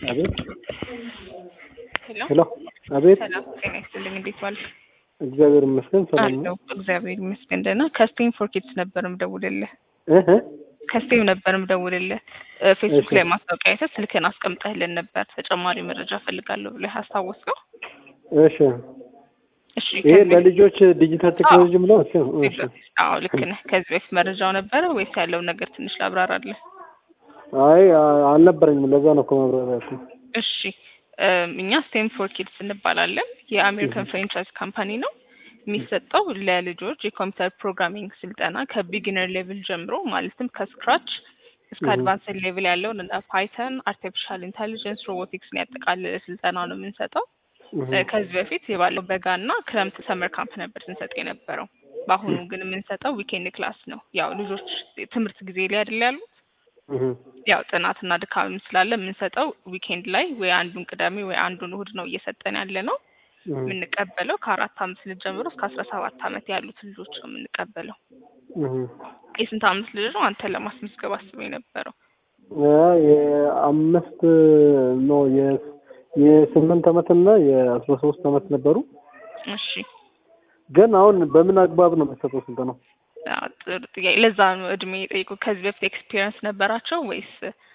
አቤት ሄሎ ሄሎ አቤት ሰላም ጤና ይስጥልኝ። እንዴት ዋልክ? እግዚአብሔር ይመስገን ሰላም ነው። አለሁ እግዚአብሔር ይመስገን ደህና። ከስቴም ፎር ኪድስ ነበር ምደውልልህ። እህ ከስቴም ነበር ምደውልልህ። እ ፌስቡክ እሺ። ላይ ማስታወቂያ አይተህ ስልክህን አስቀምጠህልን ነበር። ተጨማሪ መረጃ ፈልጋለሁ ብለህ አስታወስከው? እሺ እሺ ይሄ ከዚህ ለልጆች ዲጂታል ቴክኖሎጂ ብለው እሺ እሺ በፊት- አዎ ልክ ነህ። ከዚህ በፊት መረጃው ነበረ ወይስ ያለውን ነገር ትንሽ ላብራራለህ? አይ አ- አልነበረኝም ለዛ ነው እኮ ማብራሪያ ያልኩህ። እሺ እም፣ እኛ ስቴም ፎር ኪድስ እንባላለን። የአሜሪካን ፍራንቻይዝ ካምፓኒ ነው። የሚሰጠው ለልጆች የኮምፒውተር ፕሮግራሚንግ ስልጠና ከቢጊነር ሌቭል ጀምሮ ማለትም ከስክራች እስከ Mhm. አድቫንስድ ሌቭል ያለውን እንደ ፓይተን፣ አርቲፊሻል ኢንቴሊጀንስ፣ ሮቦቲክስን ያጠቃልለ ስልጠና ነው የምንሰጠው። እህ እ፣ ከዚህ በፊት የባለው በጋና ክረምት ሰመር ካምፕ ነበር ስንሰጥ የነበረው። በአሁኑ ግን የምንሰጠው ዊኬንድ ክላስ ነው። ያው ልጆች ትምህርት ጊዜ ላይ አይደል ያሉት እህ ያው ጥናትና ድካምም ስላለ የምንሰጠው ዊኬንድ ላይ ወይ አንዱን ቅዳሜ ወይ አንዱን እሁድ ነው እየሰጠን ያለ ነው። እህ የምንቀበለው ከአራት አመት ልጅ ጀምሮ እስከ አስራ ሰባት አመት ያሉት ልጆች ነው የምንቀበለው። እህ የስንት አመት ልጅ ነው አንተን ለማስመዝገብ አስበው የነበረው? ያ የአምስት ኖ የ- የስምንት አመት እና የአስራ ሶስት አመት ነበሩ። እሺ ግን አሁን በምን አግባብ ነው የሚሰጠው ስልጠናው? አዎ፣ ጥሩ ጥያቄ። ለዛ ነው እድሜ የጠየቁ። ከዚህ በፊት ኤክስፒሪየንስ ነበራቸው ወይስ?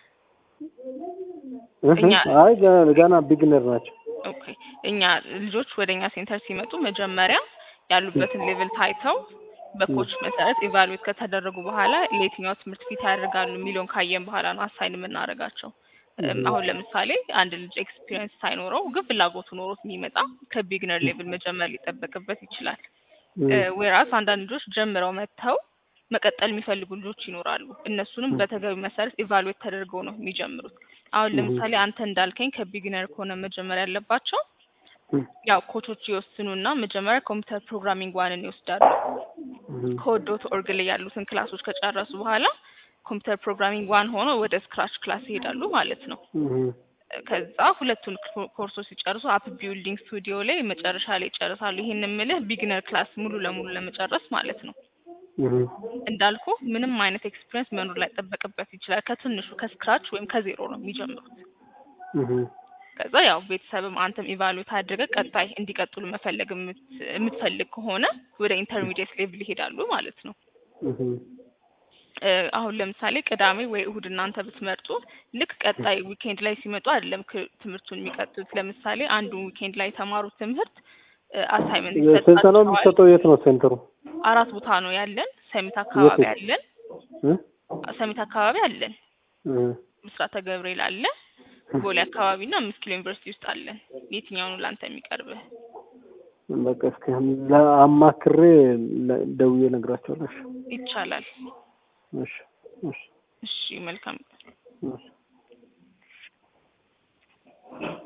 እህ እኛ- አይ ገና- ገና ቢግነር ናቸው። ኦኬ እኛ ልጆች ወደ እኛ ሴንተር ሲመጡ መጀመሪያ ያሉበትን ሌቭል ታይተው በኮች መሰረት ኢቫሉዌት ከተደረጉ በኋላ ለየትኛው ትምህርት ፊት ያደርጋሉ የሚለውን ካየን በኋላ ነው አሳይን የምናደርጋቸው። እም፣ Mhm. አሁን ለምሳሌ አንድ ልጅ ኤክስፒሪየንስ ሳይኖረው ግን ፍላጎቱ ኖሮት የሚመጣ ከቢግነር ሌቭል መጀመር ሊጠበቅበት ይችላል። እህ ወይራስ አንዳንድ ልጆች ጀምረው መጥተው መቀጠል የሚፈልጉ ልጆች ይኖራሉ። እነሱንም ም። በተገቢ መሰረት ኢቫሉዌት ተደርገው ነው የሚጀምሩት። አሁን Mhm. ለምሳሌ አንተ እንዳልከኝ ከቢግነር ከሆነ መጀመር ያለባቸው እህ ያው ኮቾች ይወስኑና መጀመሪያ ኮምፒውተር ፕሮግራሚንግ ዋንን ይወስዳሉ። እህ ከወዶት ኦርግ ላይ ያሉትን ክላሶች ከጨረሱ በኋላ ኮምፒውተር ፕሮግራሚንግ ዋን ሆኖ ወደ ስክራች ክላስ ይሄዳሉ ማለት ነው። እህ ከዛ ሁለቱን ኮ- ኮርሶች ሲጨርሱ አፕ ቢልዲንግ ስቱዲዮ ላይ መጨረሻ ላይ ይጨርሳሉ። ይሄን የምልህ ቢግነር ክላስ ሙሉ ለሙሉ ለመጨረስ ማለት ነው። እህ እንዳልኩ ምንም አይነት ኤክስፒሪየንስ መኖር ላይ ጠበቅበት ይችላል። ከትንሹ ከስክራች ወይም ከዜሮ ነው የሚጀምሩት። እህ ከዛ ያው ቤተሰብም አንተም ኢቫሉዌት አድርገህ ቀጣይ እንዲቀጥሉ መፈለግ የምት- የምትፈልግ ከሆነ ወደ ኢንተርሚዲየት ሌቭል ይሄዳሉ ማለት ነው። እህ እ፣ አሁን ለምሳሌ ቅዳሜ ወይ እሁድ እናንተ ብትመርጡ ልክ ቀጣይ ዊኬንድ ላይ ሲመጡ አይደለም ክ- ትምህርቱን የሚቀጥሉት። ለምሳሌ አንዱን ዊኬንድ ላይ የተማሩት ትምህርት አሳይመንት ስልጠናው የሚሰጠው የት ነው ሴንተሩ? አራት ቦታ ነው ያለን። ሰሚት አካባቢ የት? አለን። እህ ሰሚት አካባቢ አለን። እህ ምስራተ ገብርኤል አለ። ቦሌ አካባቢ እና አምስት ኪሎ ዩኒቨርሲቲ ውስጥ አለን። የትኛው ነው ለአንተ የሚቀርብህ? በቃ እስኪ ለአማክሬ ለ- ደውዬ እነግራቸዋለሁ። እሺ ይቻላል። እሺ እሺ እሺ መልካም እሺ